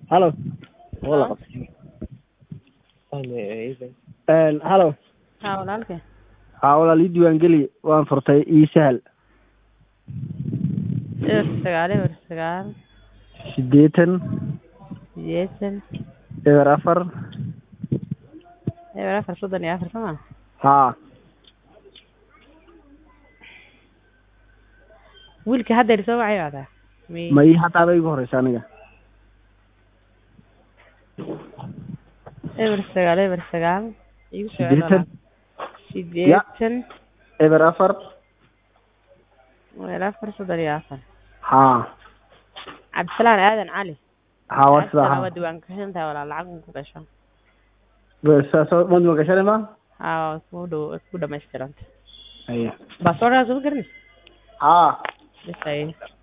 halo wala qabtay Een, halo haa walaalkay haa walaal ii diiwaangeli waan furtay ii sahal eber sagaal eber sagaal siddeetan sideetan eber afar eber afar soddon iyo afar soma haa wiilka haddeer soo wacay baataa mi ma ii hataaba igu horeysa aniga eber sagaal eber sagaal igu soo siddeetan sideetan eber afar eber afar soddon iyo afar haa cabdisalaan aadan cali haa waa sidaa Cabdisalaan haa waa diiwaan gashantahay walaal lacag ku gasho saasoo ma diiwaangashani ma haa waa ku dhow ku dhamaystiranta haya baasoorkaas uma garanaysa haa bis ay